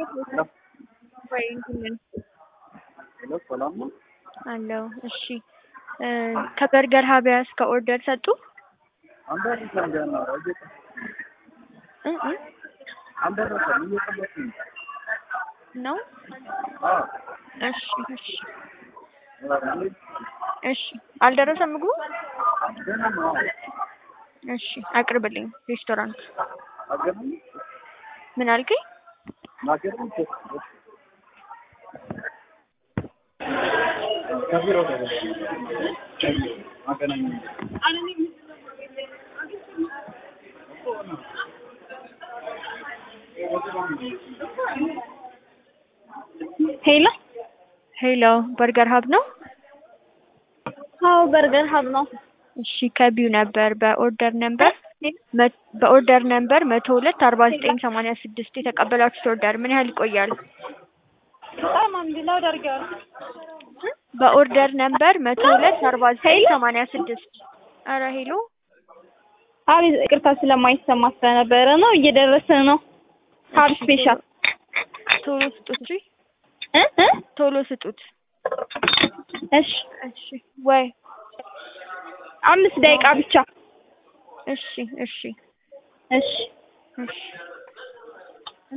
ወይ እንትን ሄሎ ሰላም ነው? አለው። እሺ ከበርገር ሀቢያስ ከኦርደር ሰጡ አልደረሰም ገና እየጠ እ እ አልደረሰም እየጠበኩኝ ነው። ነው። አዎ እሺ እሺ እ እሺ አልደረሰም ምግቡ። ገና ነው። አዎ እሺ አቅርብልኝ። ሬስቶራንት አገናኝ ምን አልከኝ? ማገናኝ ከቢሮ ጋር አገናኝ ሄሎ ሄሎ በርገር ሀብ ነው። አዎ በርገር ሀብ ነው። እሺ ከቢው ነበር በኦርደር ነበር መ- በኦርደር ነበር መቶ ሁለት አርባ ዘጠኝ ሰማንያ ስድስት የተቀበላችሁት ኦርደር ምን ያህል ይቆያል? በጣም አንድ ላውድ አድርጌዋለሁ። በኦርደር ነበር መቶ ሁለት አርባ ዘጠኝ ሰማንያ ስድስት ኧረ ሄሎ አቤት ይቅርታ ስለማይሰማ ስለነበረ ነው። እየደረሰ ነው። ሀብ ስፔሻል ቶሎ ስጡት እሺ እ እ ቶሎ ስጡት እሺ እሺ ወይ አምስት ደቂቃ ብቻ እሺ እሺ እሺ እሺ